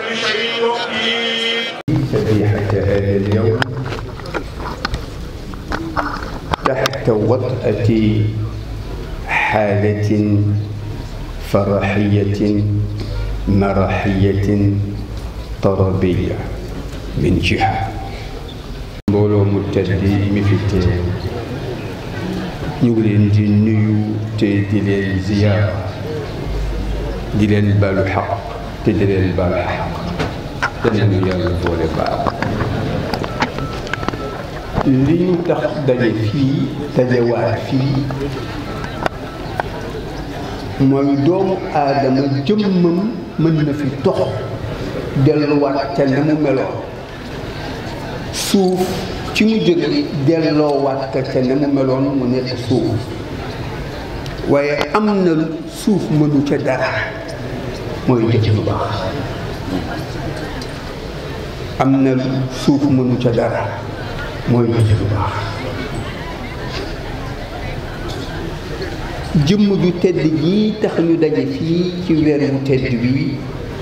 كل شيء وقير ذبيحة هذا اليوم تحت وطأة حالة فرحية مرحية طربية من جهة mbooloo mu tedd mi fi teew ñu ngi leen di nuyu te di leen ziyaara di leen balu xaq te di leen balu xaq te nañu yàlla boole baal li ñu tax daje fii dajewaat fii mooy doomu aadama jëmmam mën na fi tox delluwaat ca na mu meloon suuf ci mu jóge delloowaat ka ca na mu meloon mu nekk suuf waaye am na suuf mënu ca dara mooy jëf lu baax am na suuf mënu ca dara mooy jëf lu baax jëmm ju tedd jii tax ñu daje fii ci weer wu tedd bi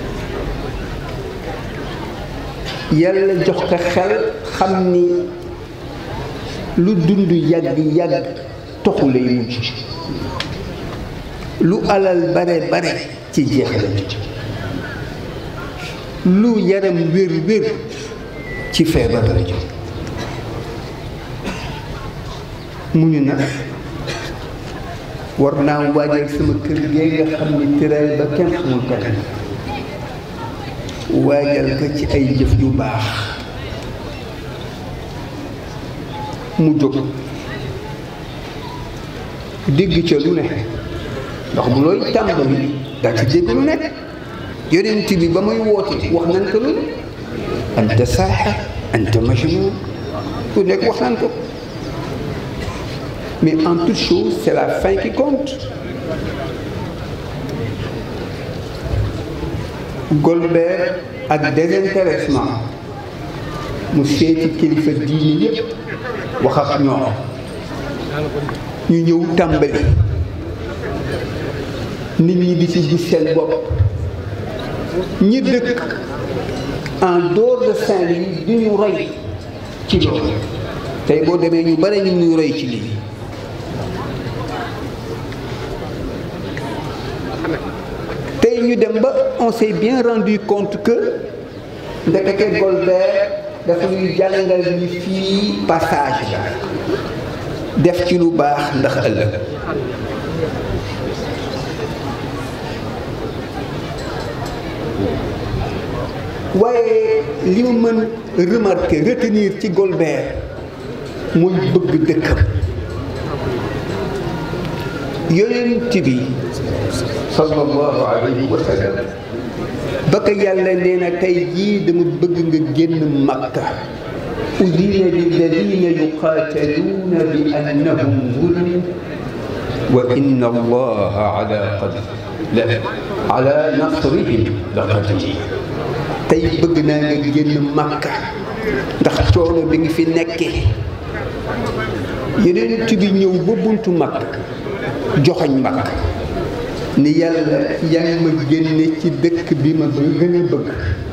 yàlla jox ko xel xam ni lu dund yàgg yàgg toxu lay mujj lu alal bare bare ci jeex la lu yaram wér wér ci feebar la jóg mu ñu nag war naa waajal sama kër gee nga xam ni tëraay ba kenn xamul kan waajal ko ci ay jëf yu baax mu jóg dégg ca lu ne ndax bu looy tàmbali daa ci dégg lu nekk yonent bi ba muy woote wax nañ ko lu ne anta saaxir anta majnun ku nekk wax nañ ko mais en toute chose c'est la fin qui compte Golbert ak désintéressement mu seeti kilifa diini yëpp wax ak ñoom ñu ñëw tàmbali nit ñi di ci gis seen bopp ñi dëkk en dehors de Saint-Louis di ñu roy ci loolu tey boo demee ñu bare ñu ñuy roy ci lii tey ñu dem ba on s'est bien rendu compte que ndekete Golbert dafa ñuy jàngal ni fii passage la def ci lu baax ndax ëllëg waaye li ma mën remarquer retenir ci Golbert muy bëgg dëkkam yonent bi sallallahu alayhi wa sallam ba ko yàlla nee na tey jii dama bëgg nga génn makka udina lilladina yuqaataluuna bi annahum zulimu wa inna allaha ala qad ala nasrihim la qadir tey bëgg naa nga génn makka ndax coono bi ngi fi nekkee yonent bi ñëw ba buntu makka joxoñ makka ni yàlla yaa ngi ma génne ci dëkk bi ma gën a bëgg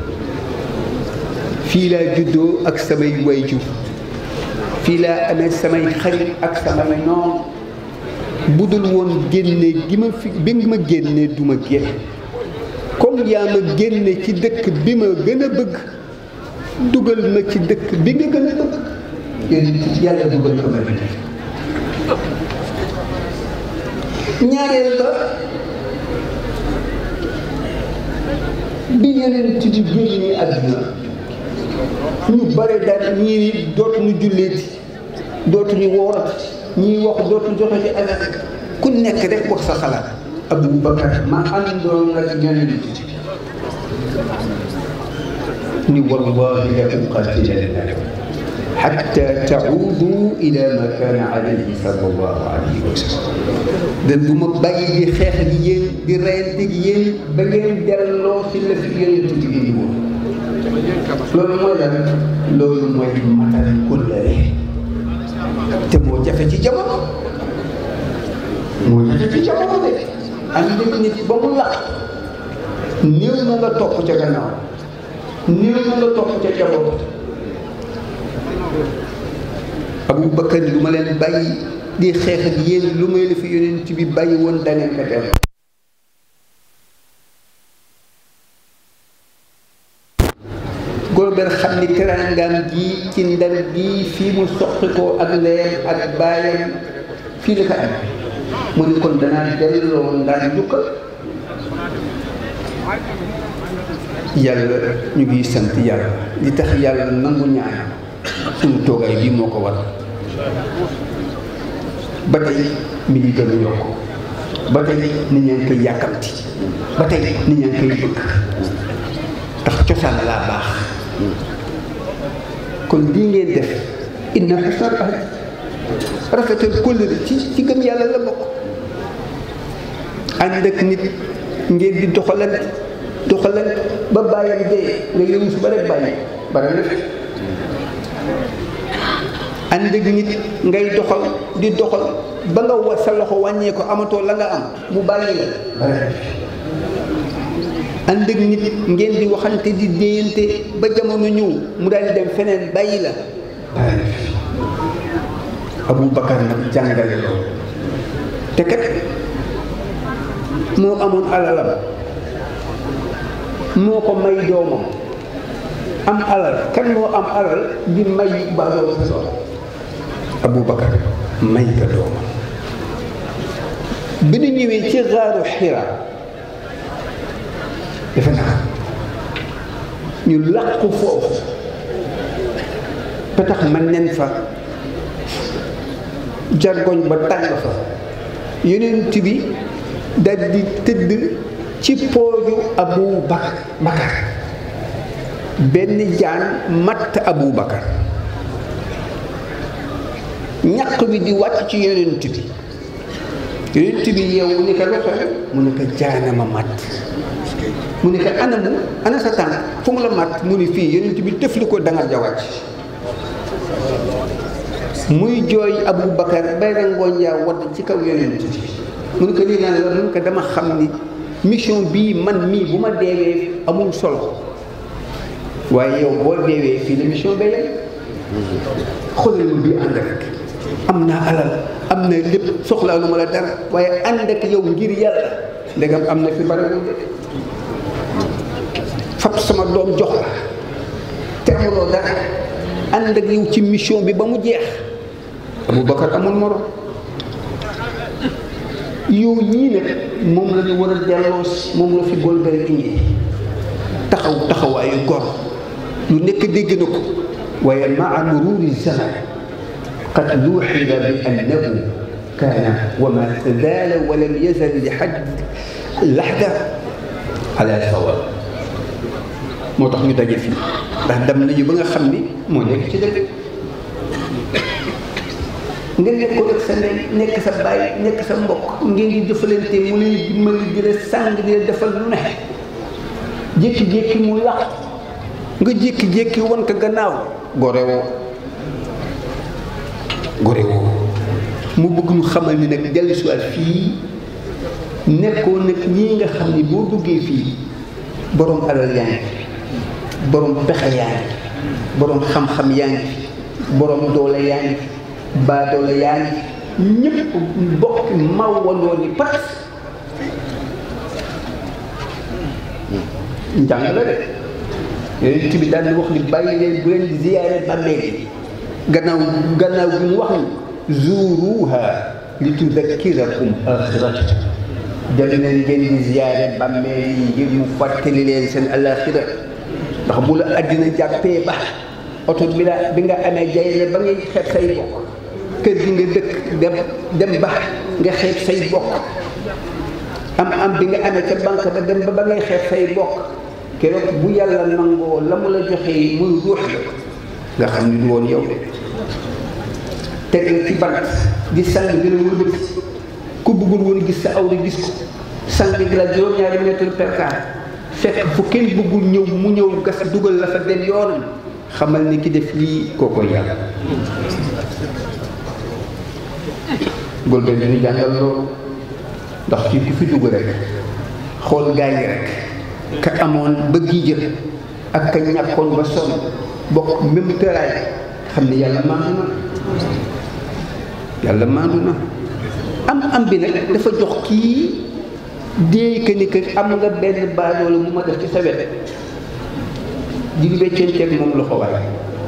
fii laa juddoo ak samay wayjur fii laa amee samay xarit ak samay noon bu dul woon génne gi ma fi bi nga ma génne du ma génn comme yaa ma génne ci dëkk bi ma gën a bëgg dugal ma ci dëkk bi nga gën a bëgg yàlla dugal ko ma ñaareel ba bi yeneen ci di génnee àdduna ñu bare daal ñii ni dootuñu julleeti dootuñu woorati ñii wax dootuñu joxe ci alal ku nekk rek wax sa xalaat Abu Bakar ma àndoon ak ñeneen ni wallahi la uqatilanna xatta taudu ila ma kaana alayhi sallallahu alayhi wa sallam dan bu ma bàyyi di xeex gi yéen di reyante gi yéen ba ngeen delloo si la fi yonent bi indi woon loolu mooy lan loolu mooy matal kullare te moo jafe ci jamono moo jafe ci jamono de am nit nit ba mu laq néew na nga topp ca gannaaw néew na nga topp ca jaboot Abu Bakar lu ma leen bàyyi di xeex ak yéen lu may la fi yonent bi bàyyi woon dangeen ko def Golbert xam ni teraangaam ji ci ndar gi fii mu soqi ko ak leer ak baayam fii la ko am mu ni kon danaa delloo ndar njukkal yàlla ñu ngi sant yàlla li tax yàlla nangu ñaan suñu toogaay bii moo ko war ba tey mi ngi gën a yokk ba tey nit ñaa ngi koy yàkkamti ba tey nit ñaa ngi koy bëgg ndax cosaan laa baax kon lii ngeen def inna xasnal ahd rafetal kóllëre ci ci gëm yàlla la bokk ànd ak nit ngeen di doxalante doxalante ba bàyyam dee nga yëngu su ba rek bàyyi bare na fi ànd ak nit ngay doxal di doxal ba nga wa sa loxo wàññee ko amatoo la nga am mu bàyyi la bare na fi ànd ak nit ngeen di waxante di déyante ba jamono ñëw mu daal di dem feneen bàyyi la bare na fi Abu Bakar nag jàngale loolu te kat moo amoon alalam moo ko may doomam am alal kan moo am alal di may baadoo sa doom Abu Bakar may ka doomam bi ñu ñëwee ci xaaru Xira defe naa ñu làqu foofu ba tax man nen fa jargoñ ba tàng fa yonent bi dal di tëdd ci pooju Abu Bakar Bakar benn jaan matt Abu Bakar ñaq bi di wàcc ci yonent bi yonent bi yow mu ne ko lu xew mu ne ko jaanama matt mu ne ko ana mu ana sa tànk fu mu la matt mu ni fii yonent bi tëfli ko dangar ja wàcc muy jooy Abu Bakar bay rangooñ yaa wadd ci kaw yonent bi mu ne ko lii naan la mu ne ko dama xam ni mission bii man mii bu ma deewee amul solo waaye yow boo deewee fii la mission ba yem xoolal ma bii ànd rek am naa alal am na lépp soxlaa lu ma la dara waaye ànd ak yow ngir yàlla ndegam am na fi barewul de fab sama doom jox la te amuloo dara ànd ak yow ci mission bi ba mu jeex Aboubacar amul morom yow ñii nag moom la ñu war a delloos moom la fi Golbert indi taxaw taxawaayu gor lu nekk dégg na ko waaye maa mururi zaman qad luuxida bi annahu kaana wa ma zaala wa lam yazal li xadd laxda ala sawaab moo tax ñu daje fii ndax dem nañu ba nga xam ni moo nekk ci dëgg nga nekkoon ak sa ndey nekk sa baay nekk sa mbokk ngeen di jëfalante mu leen dimbali di la sàng di la defal lu ne jékki-jékki mu làq nga jékki-jékki wan ko gannaaw gore woo gore woo mu bëgg ñu xamal ni nag dellu si waat fii nekkoon nag ñii nga xam ni boo duggee fii borom alal yaa ngi fi borom pexe yaa ngi fi borom xam-xam yaa ngi fi borom doole yaa ngi fi baadoole yaa ngi fi ñëpp bokk mawandoo ni pat njàng la de yonent bi daal di wax ni bàyyi leen bu leen di ziyaare bàmmeel yi gannaaw gannaaw bi mu wax ni zuruha li tudakkirakum axirata dem leen ngeen di ziyaare bàmmeel yi ngir mu fàttali leen seen alaxira ndax bu la àddina jàppee ba oto bi la bi nga amee jayle ba ngay xeeb say bokk kër gi nga dëkk dem dem ba nga xeeb say bokk am am bi nga amee ca banque ba dem ba ba ngay xeeb say bokk keroog bu yàlla nangoo la mu la joxee muy ruux nga xam ni du woon yow de teg la ci bant di sang di la wëlbati ku bëggul woon gis sa awra gis ko sang gi la juróom-ñaari mètre perkaar fekk fu kenn bëggul ñëw mu ñëw gas dugal la fa dem yoonam xamal ni ki def lii kooko yàlla Golbert bi ñu jàngal loolu ndax fii ku fi dugg rek xool gaa yi rek ka amoon ba gii jël ak ka ñàkkoon ba sonn bokk même tëraay xam ne yàlla maandu na yàlla maandu na am am bi nag dafa jox kii déey que ni que am nga benn baadoola mu ma def ci sa wet di weccanteeg moom loxo waay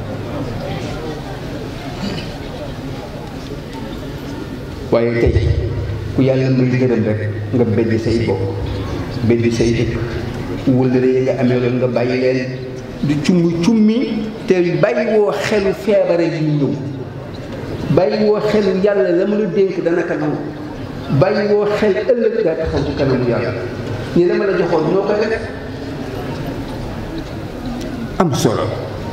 waaye tey ku yàlla may gërëm rek nga beddi say bokk beddi say dëkk wëllëre yi nga amee loolu nga bàyyi leen di cummi cummi te bàyyi woo xelu feebare yu ñëw bàyyi woo xelu yàlla la mu la dénk dana ko nangu bàyyi woo xel ëllëg daa taxaw ci kanamu yàlla ni dama la joxoon ñoo ko def am solo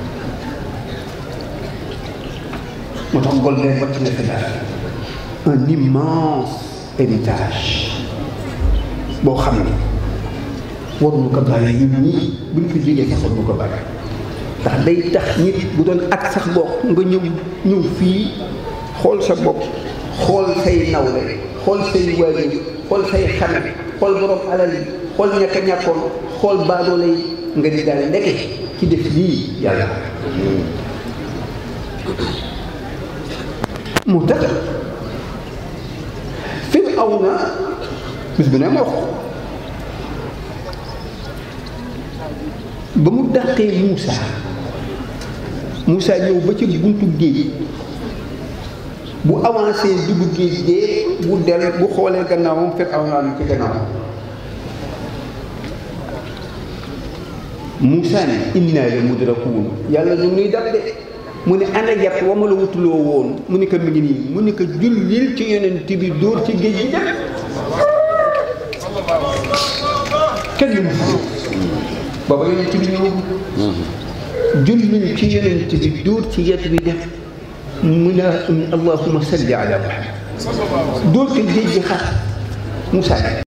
moo tax Golbert wàcc na fi daal un immense héritage boo xam ne waruñu ko bàyyi ñun ñii buñ fi jógee sax waruñu ko bàyyi ndax day tax nit bu doon ak sax bokk nga ñëw ñëw fii xool sa bopp xool say nawle xool say waajur xool say xame xool borom alal yi xool ñàkk a ñàkkoon xool baadoole yi nga di daal ndeke ci def lii yàlla mu tax Firawna bis bu ne ma wax ba mu dàqee Moussa Moussa ñëw ba ci buntu géej bu avancé dugg géej gee bu del bu xoolee gannaawam Firawna ni ci gannaawam Moussa ne inna la mudrakuun yàlla ñu nuy dab de mu ne ana yàpp wa ma la wutuloo woon mu ne ko mi ngi nii mu ne ko jullil ci yonent bi dóor ci géej gi dem kenn lu mu booba yonent bi ñëw jullil ci yonent bi dóor ci yet bi dem mu ne allahumma salli ala muhammad dóor ci géej gi xar Moussa